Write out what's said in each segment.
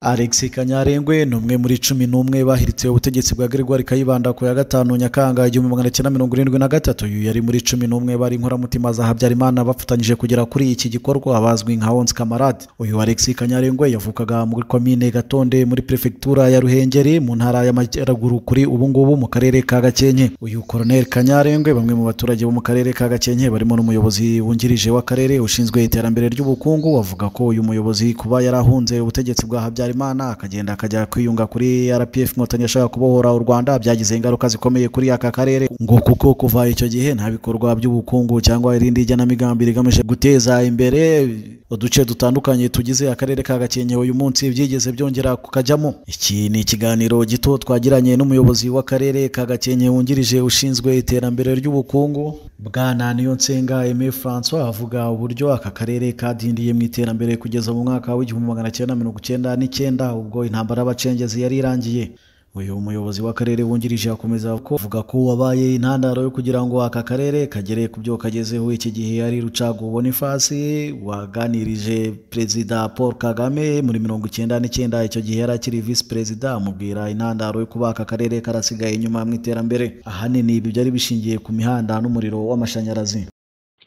Alex Kanyarengwe ni umwe muri cumi n'umwe bahiritse ubutegetsi bwa Gregoire Kayibanda ku ya gatanu Nyakanga igihumbi magana cyenda mirongo irindwi na gatatu uyu yari muri cumi n'umwe bari inkoramutima za Habyarimana bafatanyije kugera kuri iki gikorwa bazwi nka Onze Camarade uyu Alex Kanyarengwe yavukaga muri komine Gatonde muri prefectura ya Ruhengeri mu ntara y'Amajyaruguru kuri ubu ngubu mu karere ka Gakenke uyu Colonel Kanyarengwe bamwe mu baturage bo mu karere ka Gakenke barimo n'umuyobozi wungirije w'akarere ushinzwe iterambere ry'ubukungu bavuga ko uyu muyobozi kuba yarahunze ubutegetsi bwa Habyarimana imana akagenda akajya kwiyunga kuri rpf inkotanyi ashaka kubohora u rwanda byagize ingaruka zikomeye kuri aka karere ngo kuko kuva icyo gihe nta bikorwa by'ubukungu cyangwa irindi jyanamigambi rigamije guteza imbere uduce dutandukanye tugize akarere ka gakenke uyu munsi byigeze byongera kukajyamo iki ni ikiganiro gito twagiranye n'umuyobozi w'akarere ka gakenke wungirije ushinzwe iterambere ry'ubukungu bwana niyonsenga eme francois avuga uburyo aka karere kadindiye mu iterambere kugeza mu mwaka w'igihumbi magana cyenda mirongo icyenda n'icyenda ubwo intambara y'abacengezi yari irangiye uyu muyobozi w'akarere wungirije akomeza kuvuga ko wabaye intandaro yo kugira ngo aka karere kagere ku byo kagezeho iki gihe ari rucago bonifasi waganirije perezida paul kagame muri mirongo icyenda n'icyenda icyo gihe yari akiri visi perezida amubwira intandaro yo kuba aka karere karasigaye inyuma mu iterambere ahanini ibi byari bishingiye ku mihanda n'umuriro w'amashanyarazi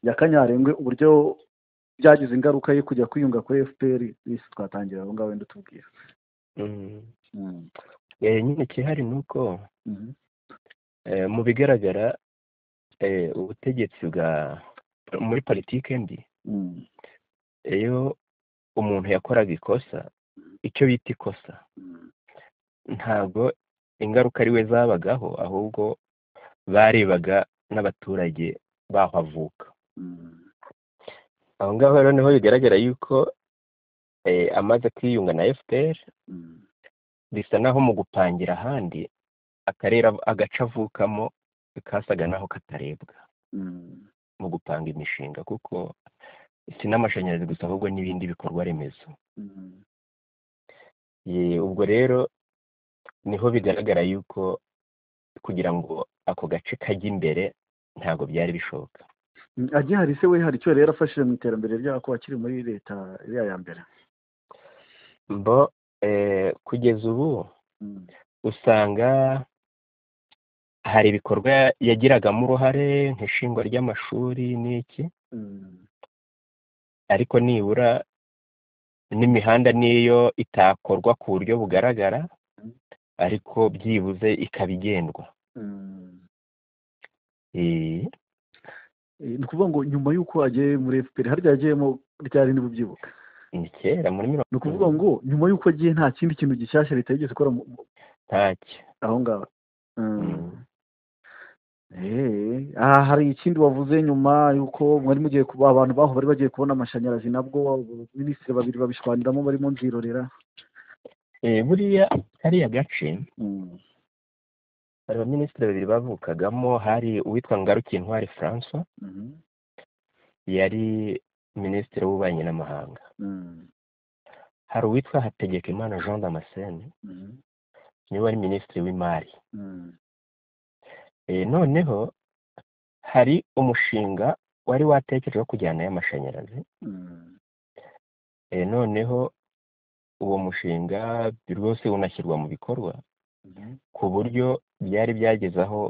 nyakanyarengwe uburyo byagize ingaruka yo kujya kwiyunga kuri fpr bisi twatangira aho ngaho wenda utubwira nyine ikihari ni uko mu bigaragara ubutegetsi bwa muri politiki mbi iyo umuntu yakoraga ikosa icyo bita ikosa ntabwo ingaruka ari we zabagaho ahubwo barebaga n'abaturage baho avuka aho ngaho noneho bigaragara yuko amaze kwiyunga na fpr bisa naho mu gupangira ahandi akarere agace avukamo kasaga naho katarebwa mu gupanga imishinga kuko si n'amashanyarazi gusa ahubwo n'ibindi bikorwa remezo ubwo rero niho bigaragara yuko kugira ngo ako gace kajye imbere ntabwo byari bishoboka agihari se we hari icyo yari yarafashije mu iterambere ryako akiri muri leta iriya ya mbere mbo kugeza ubu usanga hari ibikorwa yagiragamo uruhare nk'ishingwa ry'amashuri n'iki ariko nibura n'imihanda niyo itakorwa ku buryo bugaragara ariko byibuze ikaba igendwa ni ukuvuga ngo nyuma y'uko agiye muri efuperi harya yagiyemo ryari niba ubyibuka ni kera muri mirongo ni ukuvuga ngo nyuma y'uko agiye nta kindi kintu gishyashya leta yigeze ikora ntacyo aho ngaho aha hari ikindi wavuze nyuma y'uko mwari mugiye kuba abantu baho bari bagiye kubona amashanyarazi nabwo minisitiri babiri babishwaniramo barimo nzirorera buriya kariya gace hari abaminisitiri babiri bavukagamo hari uwitwa ngarukintwari francois yari minisitiri w'ububanyi n'amahanga hari uwitwa hategekimana jean damascene niwe wari minisitiri w'imari noneho hari umushinga wari watekereje wo kujyana y'amashanyarazi noneho uwo mushinga rwose unashyirwa mu bikorwa ku buryo byari byageze aho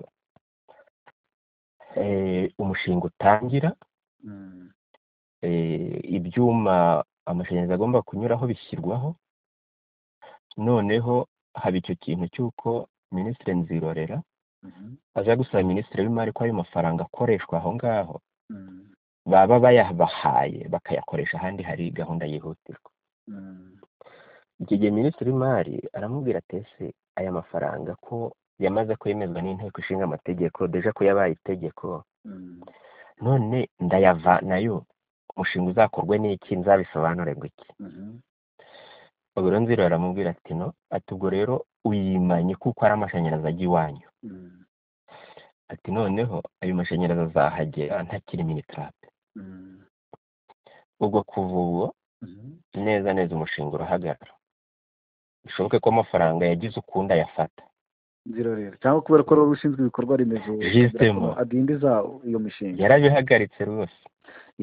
umushinga utangira ibyuma amashanyarazi agomba kunyuraho bishyirwaho noneho haba icyo kintu cy'uko minisitiri nzirorera aza gusaba minisitiri w'imari ko ayo mafaranga akoreshwa aho ngaho baba bayabahaye bakayakoresha ahandi hari gahunda yihutirwa iki gihe minisitiri w'imari aramubwira atese aya mafaranga ko yamaze kwemezwa n'inteko ishinga amategeko deje ko yabaye itegeko none ndayava nayo umushinga uzakorwe n'iki nzabisobanure ngo iki ubwo rero nzira aramubwira ati no ati ubwo rero uyimanye kuko ari amashanyarazi ajya iwanyu ati noneho ayo mashanyarazi azahagera ntakiri minitarape ubwo kuva ubu neza neza umushinga urahagarara bishoboke ko amafaranga yagize ukundi ayafata cyangwa kubera ko wari ushinzwe ibikorwa remezo adindiza iyo mishinga yarabihagaritse rwose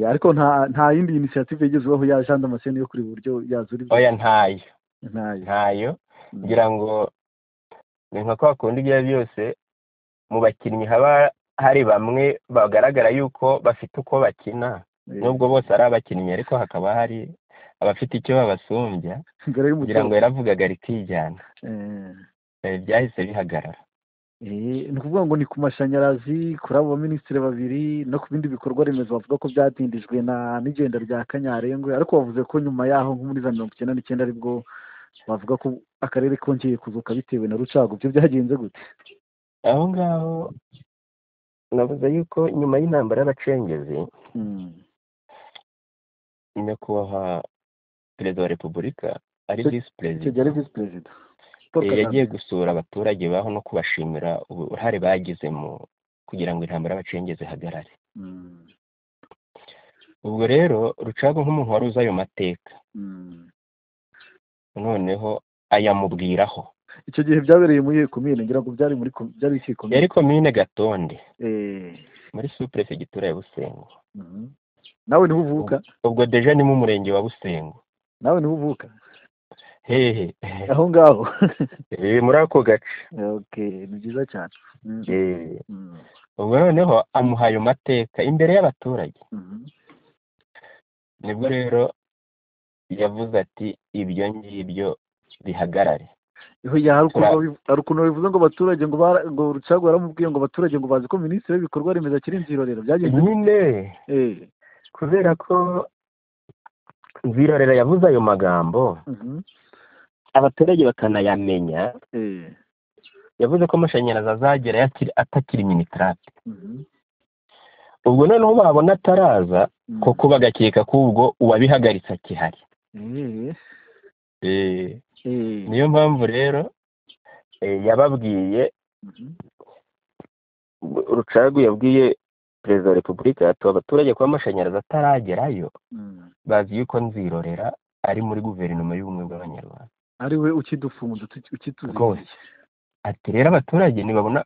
ariko nta yindi inisiyative igezweho ya jean damascene yo kuri buryo yazura oya ntayo ntayo ntayo Mm. ngira ngo ni nka kwa kundi ibyo ari byo byose mu bakinnyi haba hari bamwe bagaragara yuko bafite uko bakina Eh, nubwo bose ari abakinnyi ariko hakaba hari abafite icyo babasumbya mbere y'umukino- kugira ngo yaravugaga rikijyana Eh, Eh, byahise bihagarara eh, ni ukuvuga ngo ni ku mashanyarazi kuri abo baminisitiri babiri no ku bindi bikorwa remezo bavuga ko byatindijwe na n'igenda rya kanyarengwe ariko bavuze ko nyuma yaho nko muri za mirongo icyenda n'icyenda aribwo bavuga ko akarere kongeye kuzuka bitewe na rucago ibyo byagenze gute aho ngaho navuze yuko nyuma y'intambara y'abacengezi Mm. nyakubahwa perezida wa repubulika ari Icyo- visi icyo perezida gihe ari visi perezida Paul Eh, Kagame. yagiye gusura abaturage baho no kubashimira uruhare bagize mu kugira ngo intambara y'abacengezi ihagarare Mm. ubwo rero rucago nk'umuntu wari uzi ayo mateka Mm. noneho ayamubwiraho icyo gihe byabereye muri komine ngira ngo byari muri kom- byari iki komine yari komine gatonde Eh, muri superefegitura ya busengo mhm. nawe niho uvuka ubwo deje ni mu murenge wa busengo nawe niho uvuka hehe aho ngaho Eh, muri ako gace okay ni byiza cyane Mm. Eh, Mm. ubwo noneho amuha ayo mateka imbere y'abaturage Mhm. nibwo rero yavuze ati ibyo ngibyo bihagarare Iho ya, hari ukuntu babiv- hari ukuntu babivuze ngo abaturage ngo bara- ngo rucago yaramubwiye ngo abaturage ngo bazi ko minisitiri w'ibikorwa remezo akiri inzirorero byagenze nyine Eh, kubera ko nzirorera yavuze ayo magambo mhm. abaturage bakanayamenya Eh, yavuze ko amashanyarazi azagera yakiri- atakiri minitarate mhm. ubwo noneho babona ataraza Mm. koko bagakeka ko ubwo uwabihagaritse akihari Eh, Eh, eh. niyo mpamvu rero eh, yababwiye Mhm. rucagu yabwiye perezida wa repubulika ati abaturage kuba amashanyarazi ataragerayo Mm. bazi yuko nzirorera ari muri guverinoma y'ubumwe bw'abanyarwanda ari we ukidufunda uti- ukituzigira. Rwose. ati rero abaturage ntibabona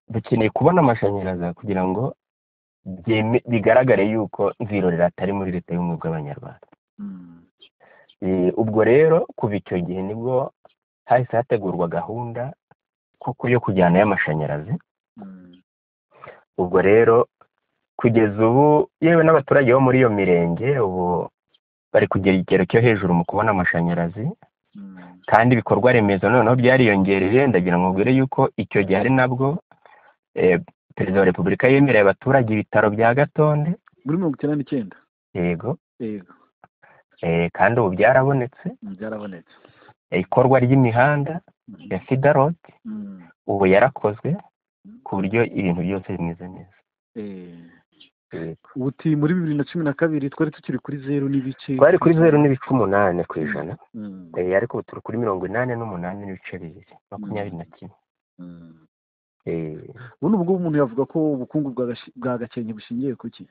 dukeneye kubona amashanyarazi kugira ngo byeme- bigaragare yuko nzirorera atari muri leta y'ubumwe bw'abanyarwanda Mm. Eh, ubwo rero kuva icyo gihe nibwo hahise hategurwa gahunda koko yo kujyana y'amashanyarazi Mm. ubwo rero kugeza ubu yewe n'abaturage bo muri iyo mirenge ubu bari kugera ikigero cyo hejuru mu kubona amashanyarazi Mm. kandi ibikorwa remezo noneho byariyongereye ndagira ngo mbwire yuko icyo gihe ari nabwo eh, perezida wa repubulika yemereye abaturage ibitaro bya gatonde muri mirongo icyenda n'icyenda yego yego eh, kandi ubu byarabonetse mm, byarabonetse Eh, ikorwa ry'imihanda Mhm. ya fidaroti Mm, ubu yarakozwe ku buryo ibintu byose bimeze neza eh. ubu uti muri bibiri na cumi na kabiri twari tukiri kuri zeru n'ibice twari kuri zeru n'ibice umunani ku ijana Mm, Eh, ariko ubu turi kuri mirongo inani n'umunani n'ibice bibiri makumyabiri na kimwe mm. Eh, ubundi ubwo umuntu yavuga ko ubukungu bwa Gash- bwa gakenke bushingiye ku ki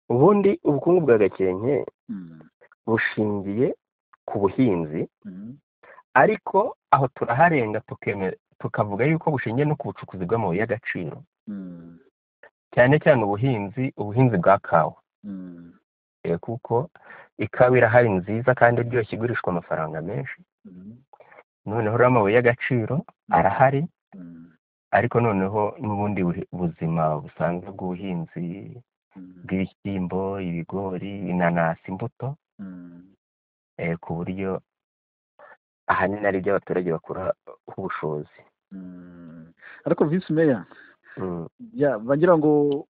ubundi ubukungu bwa gakenke Mm, bushingiye ku buhinzi mm, ariko aho turaharenga tukeme- tukavuga yuko bushingiye no ku bucukuzi bw'amabuye y'agaciro mm, cyane cyane ubuhinzi ubuhinzi bwa kawa mm, Eh, kuko ikawa irahari nziza kandi iryoshye igurishwa amafaranga menshi mm, noneho rero amabuye y'agaciro arahari mm, ariko noneho n'ubundi buhi- buzima busanzwe bw'ubuhinzi mm, bw'ibishyimbo ibigori inanasi imbuto mm, eh, ku buryo ahanini ari byo abaturage bakura ubushobozi mm. ariko visi meya Mm. ya bagira ngo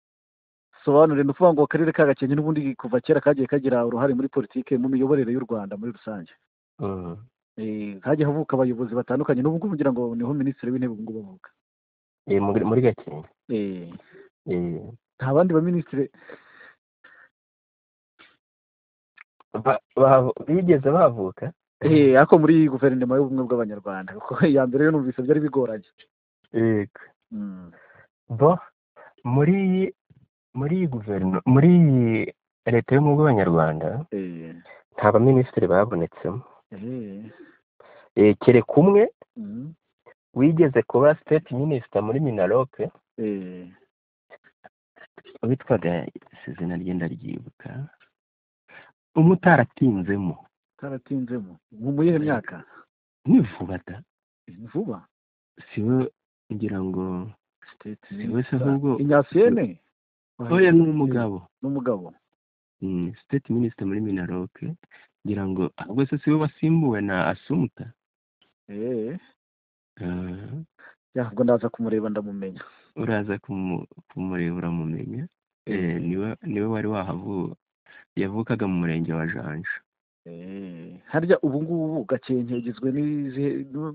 sobanure ni ukuvuga ngo akarere ka gakenke n'ubundi kuva kera kagiye kagira uruhare muri politike mu miyoborere y'u rwanda muri rusange Mm. Eh, hagiye havuka abayobozi batandukanye n'ubu ngubu ngira ngo niho minisitiri w'intebe ubu ngubu avuka Eh, muri muri gakenke Eh, Eh, nta bandi baminisitiri ba- ba- bigeze bavuka eh, ariko muri guverinoma y'ubumwe bw'abanyarwanda kuko iya mbere yo numvise byari bigoranye Yego. Mm, bo muri iyi muri iyi guverinoma muri iyi leta y'ubumwe bw'abanyarwanda eh, nta baminisitiri babonetsemo eh, Eh, kereka umwe mm, wigeze kuba state minister muri minaroke eh, witwaga si izina rye ndaryibuka umwe utaratinzemo utaratinzemo mu muyihe myaka ni vuba da ni vuba siwe ngira ngo siteti siwe se ahubwo inyasiyene oya ni umugabo n'umugabo Mm, state minister muri minaroke ngira ngo ahubwo se siwe wasimbuwe na asumuta eee Ah, ubwo ndaza kumureba ndamumenya uraza kumu- kumureba uramumenya Eh, Eh. niwe niwe wari wahavu yavukaga mu murenge wa janja eee harya ubu ngubu gakenke igizwe n'izihe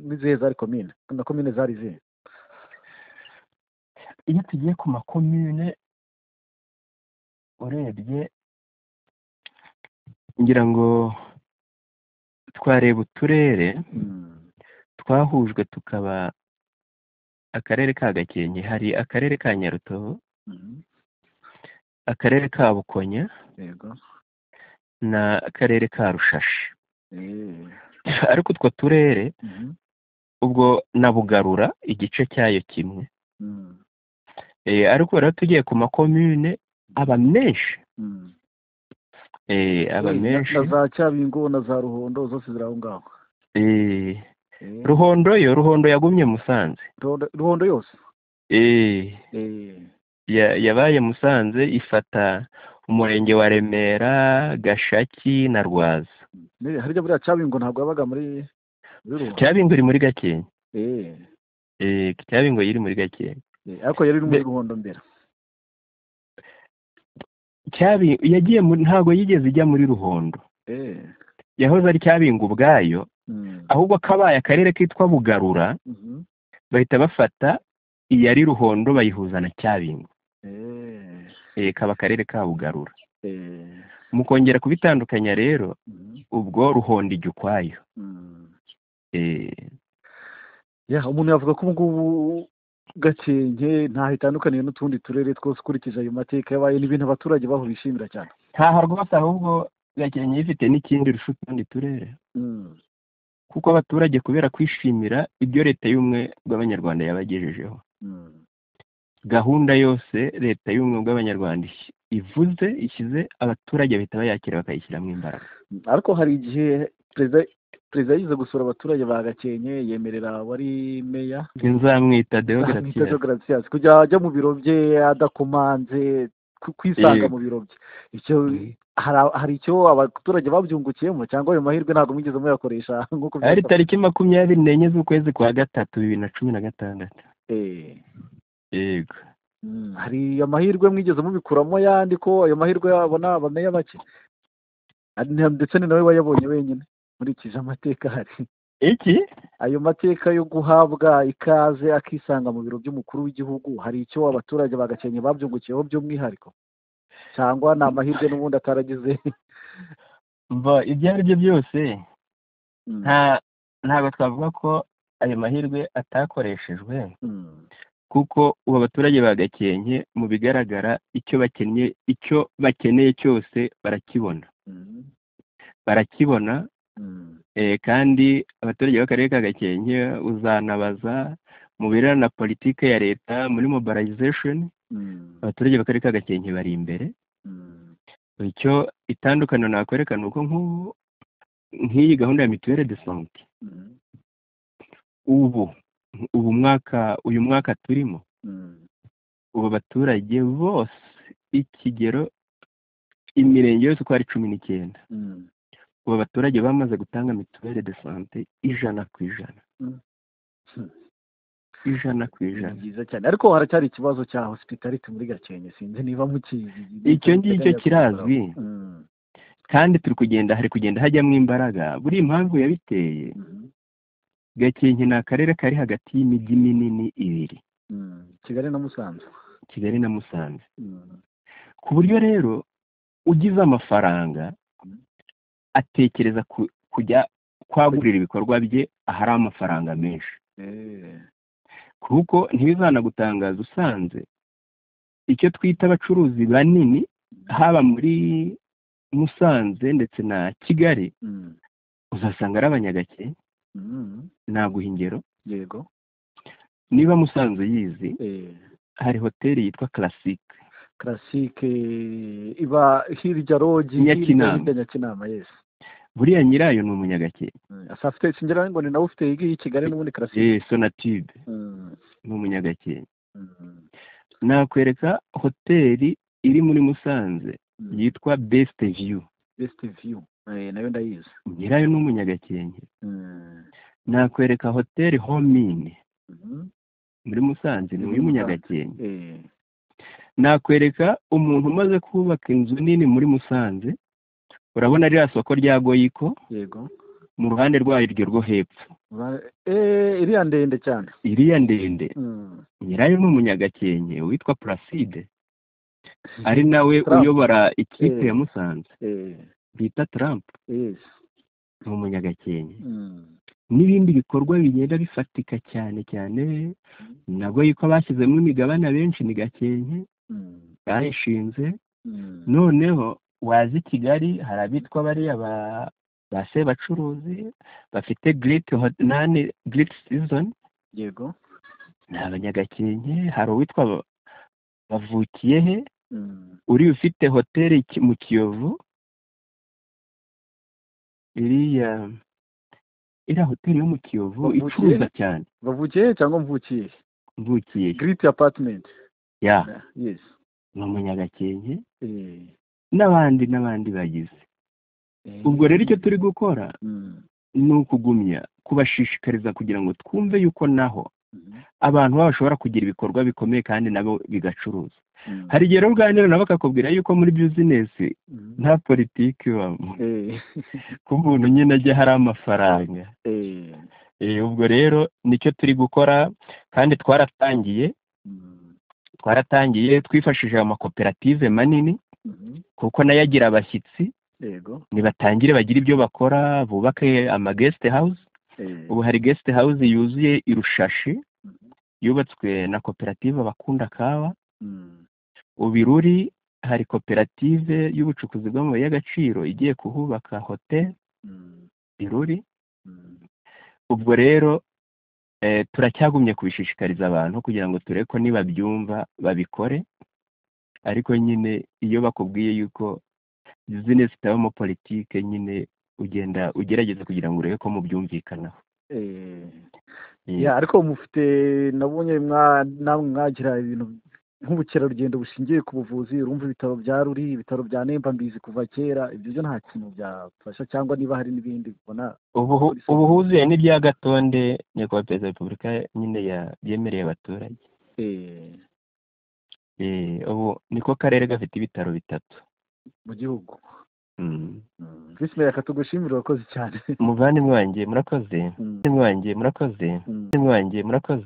n'izihe zari komine na komine zari izihe iyo tugiye ku makomune urebye ngira ngo twareba uturere twahujwe tukaba akarere ka gakenke hari akarere ka nyarutovu Mhm. akarere ka bukonya yego na akarere ka rushashi eee ariko utwo turere Mhm. ubwo na bugarura igice cyayo kimwe Mhm. Eh, ariko rero tugiye ku makomune aba menshi Mhm. Eh, aba Eh, na- menshi na za cyabingo na za ruhondo zose ziri aho ngaho Eh, Eh, ruhondo yo ruhondo yagumye musanze Ruhondo- ruhondo yose Eh, Eh, ya- yabaye musanze ifata umurenge wa remera gashaki na rwaza ne- harya buriya cyabingo ntabwo yabaga muri muri ruhondo cyabingo iri muri gakenke Eh, Eh, cyabingo iri muri gakenke eh, ariko yari iri muri Be- ruhondo mbere cyabi yagiye muri ntago yigeze ijya muri ruhondo Eh, yahoze ari cyabingo ubwayo mhm. ahubwo kabaye akarere kitwa bugarura Mhm. bahita bafata iyari ruhondo bayihuza na cyabingo Eh, Eh, kaba akarere ka bugarura eh, mu kongera kubitandukanya rero mhm. ubwo ruhondo ijya ukwayo Mhm. Eh, Ya, umuntu yavuga ko ubu ngubu gakenke ntaho itandukaniye n'utundi turere twose ukurikije ayo mateka yabaye ni ibintu abaturage baho bishimira cyane ntaho rwose ahubwo gakenke ifite n'ikindi rusha utundi turere Mhm. kuko abaturage kubera kwishimira ibyo leta y'ubumwe bw'abanyarwanda yabagejejeho Mhm. gahunda yose leta y'ubumwe bw'abanyarwanda ish- ivuze ishyize abaturage bahita bayakira bakayishyiramo imbaraga ariko hari igihe perezida perezida yize gusura abaturage ba gakenke yemerera wari meya nzamwita deogratia Amwita Gracias kujya ajya mu biro bye adakomanze ku- kwisanga Yego. mu biro bye icyo hari- hari icyo abaturage babyungukiyemo cyangwa ayo mahirwe ntabwo mwigeze muyakoresha nk'uko ari byasabwa? tariki makumyabiri n'enye z'ukwezi kwa gatatu bibiri na cumi na gatandatu Eh, yego mm, hari amahirwe mwigeze mubikuramo yandi ko ayo mahirwe abona abameya bake Ari- ndetse ni nawe wayabonye wenyine nkurikije amateka ahari iki ayo mateka yo guhabwa ikaze akisanga mu biro by'umukuru w'igihugu hari icyo abaturage ba gakenke babyungukiyeho by'umwihariko cyangwa ni amahirwe n'ubundi ataragize mva ibyo ari byo byose Mm, nta ntabwo twavuga ko ayo mahirwe atakoreshejwe mm, kuko ubu abaturage ba gakenke mu bigaragara icyo bakennye icyo bakeneye cyose barakibona mm, barakibona mm, eh, kandi abaturage b'akarere ka gakenke uzanabaza mu birebana na politike ya leta muri mobilization mm, abaturage b'akarere ka gakenke bari imbere mm, icyo itandukaniro nakwereka ni uko nk'ubu nk'iyi gahunda ya mituweli de sante mm, ubu ubu mwaka uyu mwaka turimo mm, ubu abaturage bose ikigero imirenge yose uko ari cumi n'icyenda mm. ubu abaturage bamaze gutanga mituweli de sante ijana ku ijana Mm. Hmm. ijana ku ni ijana byiza cyane ariko haracyari ikibazo cya hospitality muri gakenke sinzi niba mukizi Icyo ngicyo kirazwi. Mm, kandi turi kugenda hari kugenda hajyamo imbaraga buriya impamvu yabiteye mm, gakenke ni akarere kari hagati y'imijyi minini ibiri mm. kigali na musanze kigali na musanze Mm, ku buryo rero ugize amafaranga atekereza ku- kujya kwagurira ibikorwa bye ahari amafaranga menshi eh, kuko ntibizanagutangaza usanze icyo twita abacuruzi banini haba muri musanze ndetse na kigali mm, uzasanga ari abanyagake mm, naguha ingero yego niba musanze uyizi eh. hari hoteli yitwa classique karasike iba hirya rogi Nyakinama. hirya Nyakinama yes buriya nyirayo ni umunyagakeri asa afite singira ngo ni nawe ufite iyi ngiyi i kigali n'ubundi karasire Eh, sonatube ni umunyagakeri nakwereka hoteli iri muri musanze yitwa best view besite viyu nayo ndayizi nyirayo ni umunyagakenge Mm. nakwereka hoteli homini Mhm. muri musanze ni Ni muri uy'umunyagakenge Eh, nakwereka umuntu umaze kubaka inzu nini muri musanze urabona ririya soko rya goyiko yego mu ruhande rwaryo rwo hepfo Ba- eh, iriya ndende cyane iriya ndende Mm. nyirayo ni umunyagakenge witwa placide ari nawe Trump. uyobora ikipe Eh. ya musanze Eh, bita trump yes. ni umunyagakenge Mm. n'ibindi bikorwa bigenda bifatika cyane cyane na goyiko bashyizemo imigabane benshi ni gakenke Mm. bayishinze Mm. noneho waza i kigali hari abitwa bariya ba ba sebacuruzi bafite giriti nani giriti sizoni yego ni abanyagakenke hari uwitwa Ba- bavukiyehe Mm. uri ufite hoteli Ki- mu kiyovu iriya iriya hoteli yo mu kiyovu Bavukiye? icuruza cyane bavukiye he cyangwa mvukiye mvukiye giriti apatimenti ya yes ni umunyagakenke Eh, n'abandi n'abandi bagize eh. ubwo rero icyo turi gukora Mm. ni ukugumya kubashishikariza kugira ngo twumve yuko naho Mhm. abantu baba bashobora kugira ibikorwa bikomeye kandi nabo bigacuruza Mm. hari igihe rero uganira nabo bakakubwira yuko muri bizinesi Mhm. nta politiki ibamo Eh, ku muntu nyine ajya hari amafaranga eh. Eh, ubwo rero nicyo turi gukora kandi twaratangiye Mm. twaratangiye twifashishije amakoperative manini Mhm. kuko nayo agira abashyitsi yego nibatangire bagire ibyo bakora bubake amagesite hawuze Eh, ubu hari gesite hawuze yuzuye irushashi Mhm. yubatswe na koperative bakunda kawa Mm. ubu iruri hari koperative y'ubucukuzi bw'amabuye y'agaciro igiye kuhubaka hoteli Mm. iruri Mm. ubwo rero eh, turacyagumye kubishishikariza abantu kugira ngo turebe ko nibabyumva babikore ariko nyine iyo bakubwiye yuko bizinesi itabamo politike nyine ugenda ugerageza kugira ngo urebe ko mubyumvikanaho Eh. Eh, ya ariko mufite nabonye mwa namwe mwagira ibintu nk'ubukerarugendo bushingiye ku buvuzi urumva ibitaro bya ruri ibitaro bya nemba mbizi kuva kera ibyo byo nta kintu byafasha cyangwa niba hari n'ibindi ubona Ubuhu- Polisi. ubuhuze n'ibya gatonde nyakubahwa perezida wa repubulika nyine ya- yemereye abaturage eh, Eh, ubu niko karere gafite ibitaro bitatu mu gihugu Mm. Mm. visi meya katugushimira urakoze cyane muvandimwe wanjye murakoze Mm, muvandimwe wanjye murakoze mm. muvandimwe wanjye murakoze